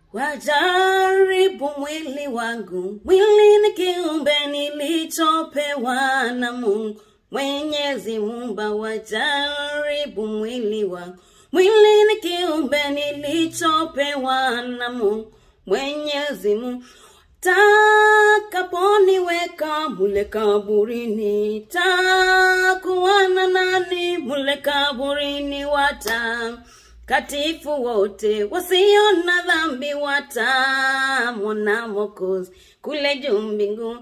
wajaribu mwili wangu. Mwili ni kiumbe nilichopewa na Mungu Mwenyezi Muumba, wajaribu mwili wangu. Mwili ni kiumbe nilichopewa na Mungu Mwenyezi Mungu takaponiweka mule kaburini, takuwa na nani mule kaburini? Watakatifu wote wasio na dhambi watamwona Mwokozi kule juu mbinguni.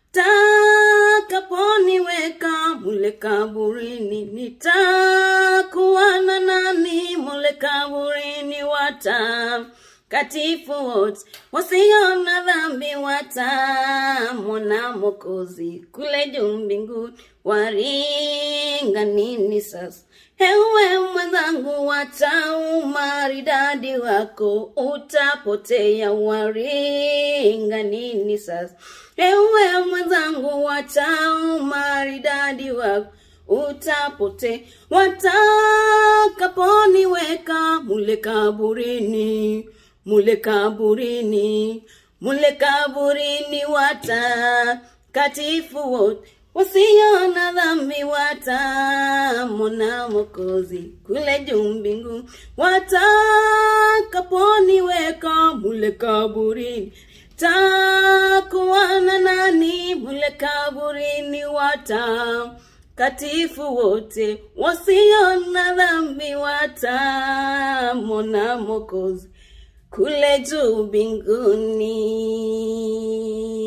Takaponiweka mule kaburini, nitakuwa na nani mule kaburini? Wata katifu wote wasio na dhambi watamwona Mwokozi kule juu mbinguni. Waringa nini sasa? Ewe mwenzangu, wacha umaridadi wako utapotea. Waringa nini sasa? Ewe mwenzangu, wacha umaridadi wako utapotea. Watakaponiweka mule kaburini, mule kaburini, mule kaburini, watakatifu wote wasio na dhambi watamwona Mwokozi kule juu mbinguni. Watakaponiweka mule kaburini, takuwa na nani mule kaburini? Watakatifu wote wasio na dhambi watamwona Mwokozi kule juu mbinguni.